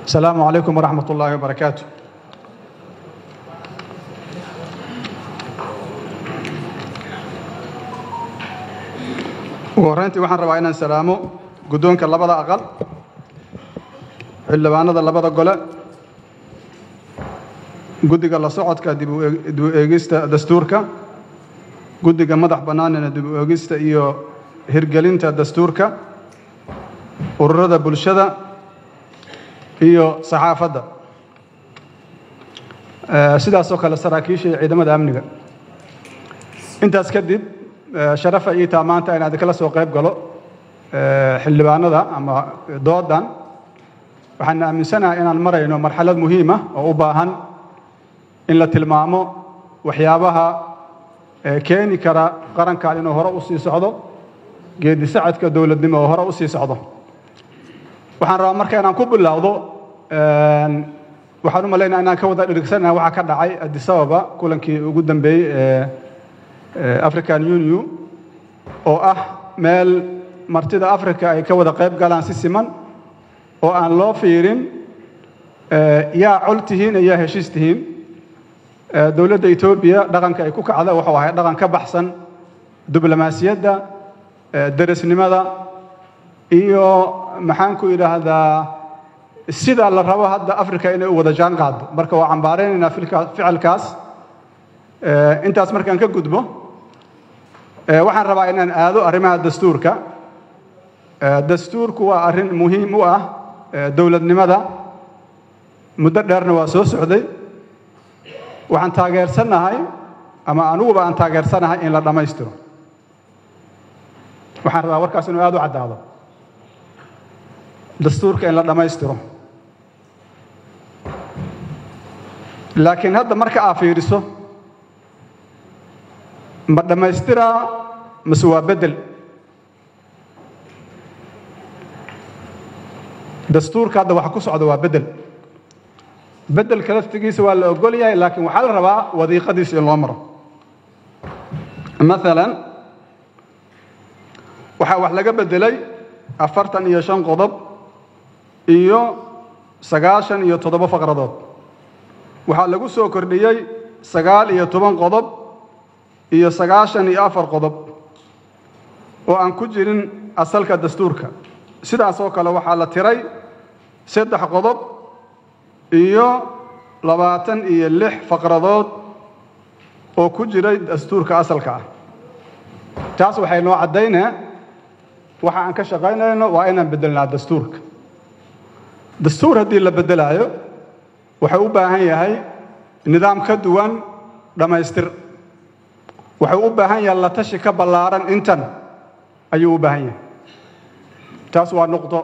السلام عليكم ورحمة الله وبركاته ugu horreyntii waxaan rabaa inaan salaamo guddoonka labada aqal xildhibaanada labada gole guddiga la socodka dib u eegista dastuurka guddiga madax bannaanina dib u eegista iyo hirgelinta dastuurka ururada bulshada iyo saxaafadda sidaasoo kale saraakiisha iyo ciidamada amniga intaas kadib sharafa ii taa maanta inaan idinkala soo qayb galo xildhibaanada ama doodan waxaan aaminsanahay inaan marayno marxalad muhiima oo u baahan in la tilmaamo waxyaabaha keeni kara qarankan inuu hore u sii socdo geedi sacadka dowladnimo oo hore u sii socdo waxaan rabaa marka inaan ku bilowdo waxaan u malaynaya inaan ka wada dhirigsanaha waxaa ka dhacay addis ababa kulankii ugu dambeeyey ee african union oo ah meel martida africa ay ka wada qayb galaan si siman oo aan loo fiirin yaa col tihiin iyo yaa heshiis tihiin dowladda etoobiya dhaqanka ay ku kacda wuxuu ahay dhaqan ka baxsan diblomaasiyadda derisnimada iyo maxaan ku idhaahdaa sida la rabo hadda africa inay u wada jaan qaado marka waa cambaaraynaynaa ficilkaas intaas markaan ka gudbo waxaan rabaa inaan aado arrimaha dastuurka dastuurku waa arrin muhiim u ah dowladnimada muddo dheerna waa soo socday waxaan taageersannahay ama aniguba aan taageersanahay in la dhammaystiro waxaan rabaa warkaas inuu aad u caddaado dastuurka in la dhammaystiro laakiin hadda marka aa fiiriso ma dhammaystiraa mase waa beddel dastuurka hadda waxa ku socda waa beddel beddelka laftigiisa waa la ogol yahay laakiin waxaa la rabaa wadiiqadiisa in loo maro maalan waxaa wax laga beddelay afartan iyo shan qodob iyo sagaashan iyo toddoba faqradood waxaa lagu soo kordhiyey sagaal iyo toban qodob iyo sagaashan iyo afar qodob oo aan ku jirin asalka dastuurka sidaasoo kale waxaa la tiray saddex qodob iyo labaatan iyo lix faqradood oo ku jiray dastuurka asalka ah taas waxay noo caddaynaa waxa aan ka shaqaynayno waa inaan beddelnaa dastuurka dastuur haddii la beddelaayo wuxuu u baahan yahay nidaam ka duwan dhammaystir wuxuu u baahan yahay la tashi ka ballaaran intan ayuu u baahan yahay taas waa nuqdo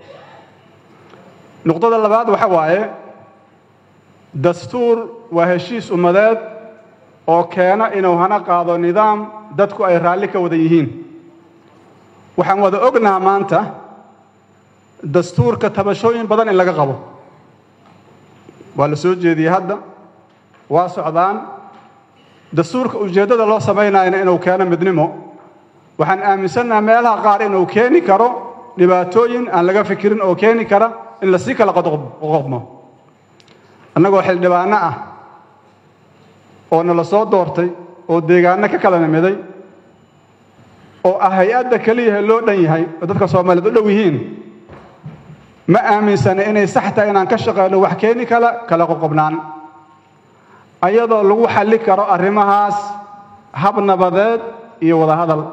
nuqdada labaad waxa waaye dastuur waa heshiis ummadeed oo keena inuu hana qaado nidaam dadku ay raalli ka wada yihiin waxaan wada ognaha maanta dastuurka tabashooyin badan in laga qabo waa la soo jeediyey hadda waa socdaan dastuurka ujeeddada loo samaynayana inuu keeno midnimo waxaan aaminsannaha meelaha qaar inuu keeni karo dhibaatooyin aan laga fikirin oo keeni kara in lasii kala qoqobmo annagoo xildhibaanno ah oo nala soo doortay oo deegaanno ka kala nimiday oo ah hay-adda keliyaha loo dhan yahay oo dadka soomaaliyeed u dhow yihiin ma aaminsana inay sax tahay inaan ka shaqayno wax keeni kala kala qoqobnaan ayadoo lagu xalli karo arrimahaas hab nabadeed iyo wada hadal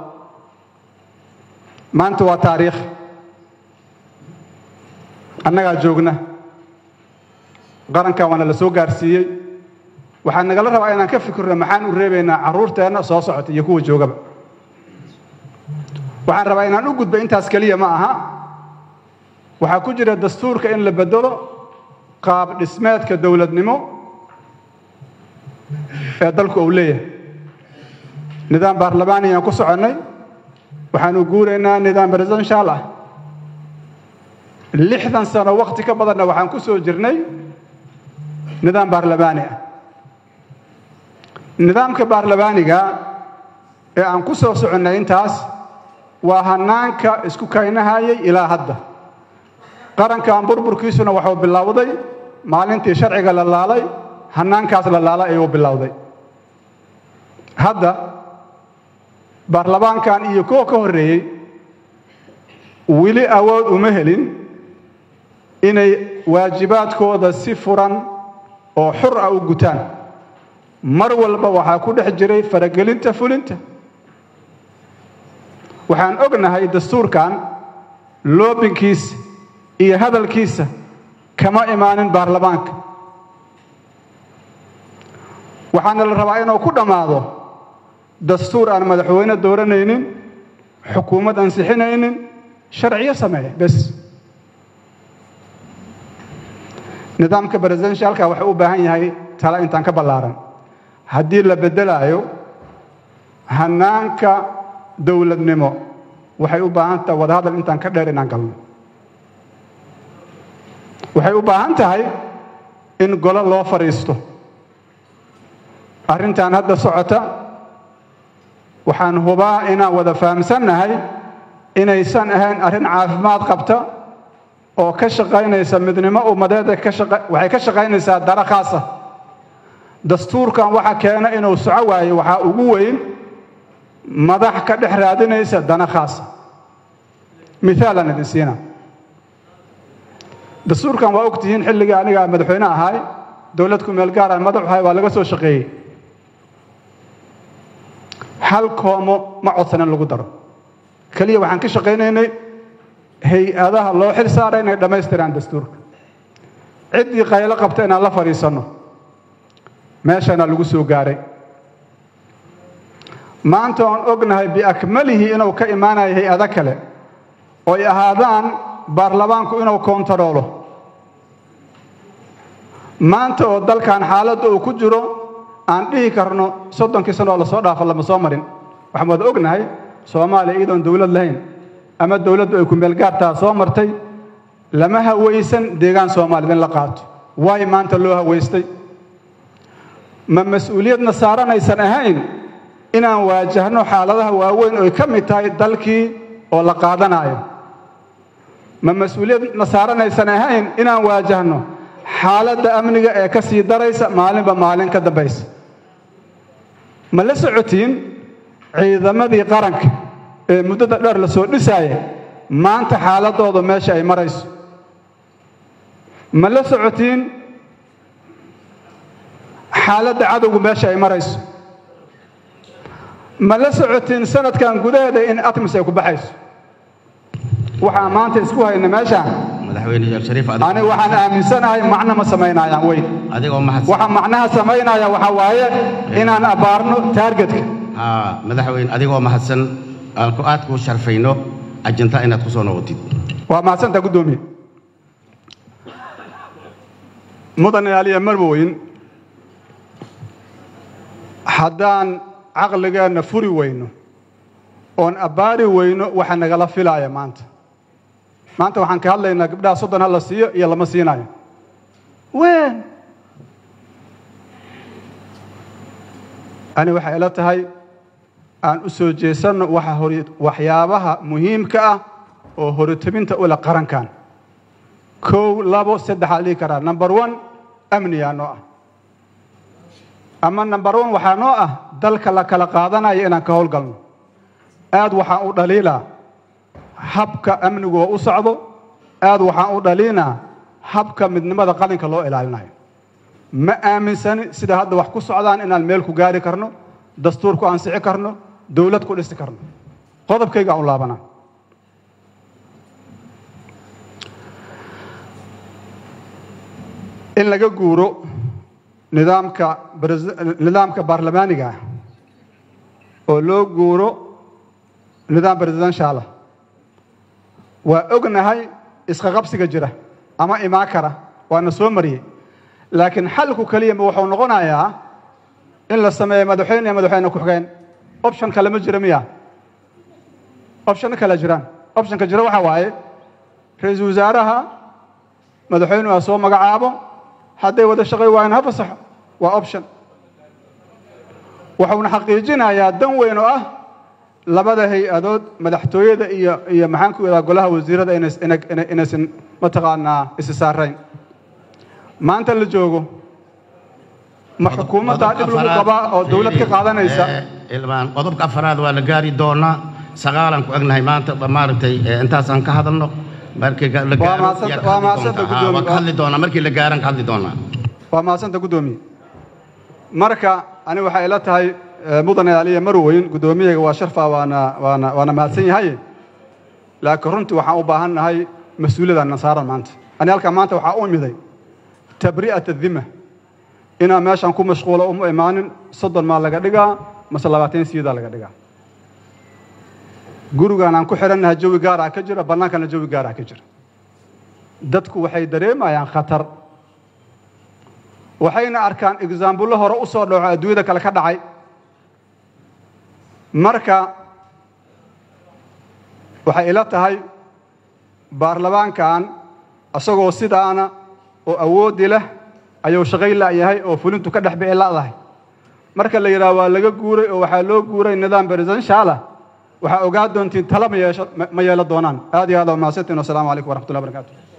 maanta waa taariikh annagaa joogna qarankan waana la soo gaarsiiyey waxaa nagala rabaa inaan ka fikirno maxaan u reebaynaa carruurteenna soo socota iyo kuwa joogaba waxaan rabaa inaan u gudba intaas keliya ma aha waxaa ku jira dastuurka in la beddelo qaab dhismeedka dowladnimo ee dalku uu leeyahay nidaam baarlamaaniyaan ku soconnay waxaanu guuraynaa nidaam presidential ah lixdan sano wakhti ka badanna waxaan ku soo jirnay nidaam baarlamaani ah nidaamka baarlamaaniga ee aan ku soo soconnay intaas waa hanaanka isku kaynahayay ilaa hadda qarankan burburkiisuna wuxuu bilowday maalintii sharciga la laalay hannaankaas la laalay ayuu bilowday hadda baarlamaankan iyo kuwa ka horreeyey weli awood uma helin inay waajibaadkooda si furan oo xur ah u gutaan mar walba waxaa ku dhex jiray faragelinta fulinta waxaan ognahay dastuurkan loobinkiisa iyo hadalkiisa kama imaanin baarlamaanka waxaana la rabaa inuu ku dhammaado dastuur aan madaxweyne dooranaynin xukuumad ansixinaynin sharciyo sameeya bes nidaamka presidentialka wuxuu u baahan yahay tala intaan ka ballaaran haddii la beddelaayo hannaanka dowladnimo waxay u baahan tahay wadahadal intaan ka dheer inaan galno waxay u baahan tahay in golo loo fadhiisto arrintan hadda socota waxaan hubaa inaan wada fahamsannahay inaysan ahayn arrin caafimaad qabta oo ka shaqaynaysa midnimo ummadeeda waxay ka shaqaynaysaa dara khaasa dastuurkan waxa keena inuu soco waayo waxaa ugu weyn madax ka dhex raadinaysa dana khaasa mithaalan idin siina dastuurkan waa og tihiin xilligii aniga madaxweyne ahaay dowlad ku meel gaaraan madaxu ahay waa laga soo shaqeeyey hal koomo ma codsan in lagu daro keliya waxaan ka shaqaynaynay hay-adaha loo xil saara inay dhammaystiraan dastuurka ciddii qaylo qabta inaan la fadhiisanno meeshana lagu soo gaaray maanta oon ognahay biakmalihi inuu ka imaanayo hay-ado kale oo ay ahaadaan baarlamaanku inuu koontaroolo maanta oo dalkan xaaladda uu ku jiro aan dhihi karno soddonkii sano oo lasoo dhaafo lama soo marin waxaan wada ognahay soomaaliya iyadoon dowlad lahayn ama dowladdu ay ku meelgaartaa soo martay lama hawaysan deegaan soomaaliyad in la qaato waay maanta loo hawaystay ma mas-uuliyadna saaranaysan ahayn inaan waajahno xaaladaha waaweyn oy ka mid tahay dalkii oo la qaadanaayo ma mas-uuliyadna saaranaysan ahayn inaan waajahno xaaladda amniga ee ka sii daraysa maalinba maalin ka dambaysa ma la socotiin ciidamadii qaranka ee muddada dheer la soo dhisaaya maanta xaaladooda meesha ay marayso ma la socotiin xaaladda cadowgu meesha ay marayso ma la socotiin sanadkan gudaheeda in atmis ay ku baxayso waxaan maanta isku hayna meeshaan madaxweyne sheekh shariif aniga waxaan aaminsanahay macno ma samaynayaan weyn adigoo mahadsan waxa macnaha samaynaya waxaa waaye inaan abbaarno taargetka haa madaxweyne adigoo mahadsan aan ku aad kuu sharfayno ajinta inaad ku soo noqotid waa mahadsantaa guddoomiye mudane aliya marwoyn haddaan caqligeenna furi weyno oon abbaari weyno waxa nagala filaaya maanta maanta waxaan ka hadlaynaa gabdhaha soddon ha la siiyo iyo lama siinayo wen ani waxay ila tahay aan u soo jeesanno waxa hor waxyaabaha muhiimka ah oo horitobinta ula qarankan kow labo saddexaa dhihi karaa number one amniyaa noo ah ama number one waxaa noo ah dalka la kala qaadanayo inaan ka howlgalno aad waxaan u dhaliilaa habka amnigu oo u socdo aad waxaan u dhaliinaa habka midnimada qalinka loo ilaalinayo ma aaminsani sida hadda wax ku socdaan inaan meel ku gaari karno dastuur ku ansixi karno dowlad ku dhisi karno qodobkayga u laabana in laga guuro nidaamka nidaamka baarlamaaniga ah oo loo guuro nidaam presidentialah waa ognahay isqaqabsiga jira ama imaan kara waana soo mariyey laakiin xalku keliyama wuxuu noqonayaa in la sameeyo madaxweyne iyo madaxweyne ku-xigeen option kale ma jira miya optionno kale jiraan optionka jira waxaa waaye ra-iisul wasaaraha madaxweynuhu ha soo magacaabo hadday wada shaqay waayeen ha fasaxo waa option wuxuuna xaqiijinayaa dan weyn oo ah labada hay-adood madaxtooyada iyo iyo maxaan ku idhaha golaha wasiirada inays ina- ina- inaysan mataqaanaa isi saarayn maanta la joogo ma xukuumaddaa dhib lagu qabaa oo dowlad ka qaadanaysa ilmaan qodobka afaraad waa la gaari doonaa sagaalan ku egnahay maanta ba maaragtay eh, intaasaan ka hadalno markii ga- la Waa gaaro mahadsan- yaa ka waa hadli mahadsanta doontaa. Ha, guddoomiye. waan ka hadli doonaa markii la gaaran ka hadli doonaa waa mahadsanta guddoomiye marka ani waxay ila tahay eh, mudane aliya marweyn guddoomiyaga waa sharfa waana waana waana mahadsan yahay laakiin runtii waxaan u baahan nahay mas-uuliyadaan nasaaran maanta ani halkaa maanta waxaa u imiday tabri'at adima inaan meeshan ku mashquulo uma imaanin soddon maa laga dhigaa mase labaatan siyadaa laga dhigaa gurigaan aan ku xihannaha jawi gaaraa ka jira bannaankana jawi gaaraa ka jira dadku waxay dareemayaan khatar waxayna arkaan exaambullo hore u soo dhaco adduunyada kale ka dhacay marka waxay ila tahay baarlamaankan isagoo sidaana oo awoodi leh ayuu shaqay la'yahay oo fulintu ka dhex bici la'dahay marka la yidhaha waa laga guuray oo waxaa loo guuray nidaam presidential ah waxaa ogaa doontiin tala ma yeesho ma yeelo doonaan aad iyo aad waa mahadsantiin wasalaamu calaykum waraxmatullahi wabarakaatu